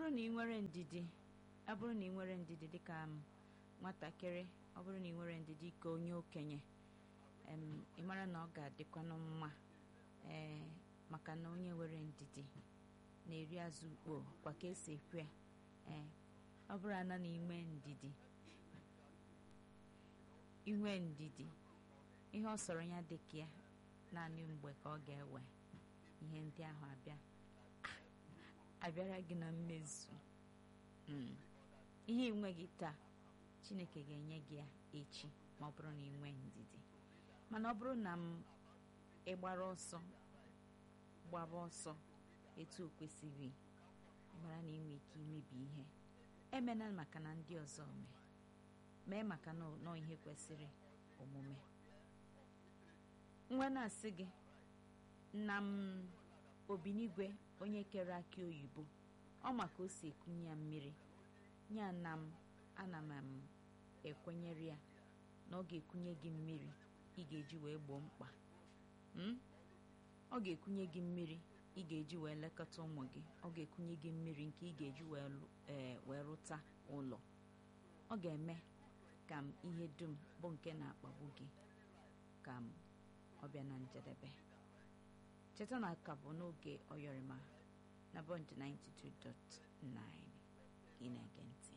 bụrụ na ị nwere ndidi ọ bụrụ na ị nwere ndidi dịka m nwatakịrị ọ bụrụ na ị nwere ndidi ka onye okenye em ị mara na ọ ga-adịkwanụ mma ee maka na onye nwere ndidi na-eri azụ ukpo kwa ka esi ekwu ya ee ọ bụrụ ana na inwe ndidi inwe ndidi ihe ọ sọrọ ya dịka ya naanị mgbe ka ọ ga-ewe ihe ndị ahụ abịa abịara gị na mmezu Mm. ihe ị nweghị taa chineke ga-enye gị ya echi ma ọ bụrụ na ị nwee ndidi mana ọ bụrụ na m ịgbara ọsọ gbaba ọsọ etu o kwesịrị mara na ị nwee ike imebi ihe emena maka na ndị ọzọ mee mee maka na nọ ihe kwesịrị omume nwa na-asị gị nna m obinigwe onye kere akị oyibo ọ maka o si ekunye ya mmiri ya na m ana m m ekwenyere ya na ọ ga-ekunye gị mmiri ị ga-eji wee gboo mkpa Mm? ọ ga-ekunye gị mmiri ị ga-eji wee lekọta ụmụ gị ọ ga-ekunye gị mmiri nke ị ga-eji wee lụ- ee, wee rụta ụlọ ọ ga-eme ka m ihe dum bụ nke na-akpagbu gị ka m ọ bịa na njedebe cheta na aka bụ n'oge ọyọrịma na bọnd 92.9 ị na-ege ntị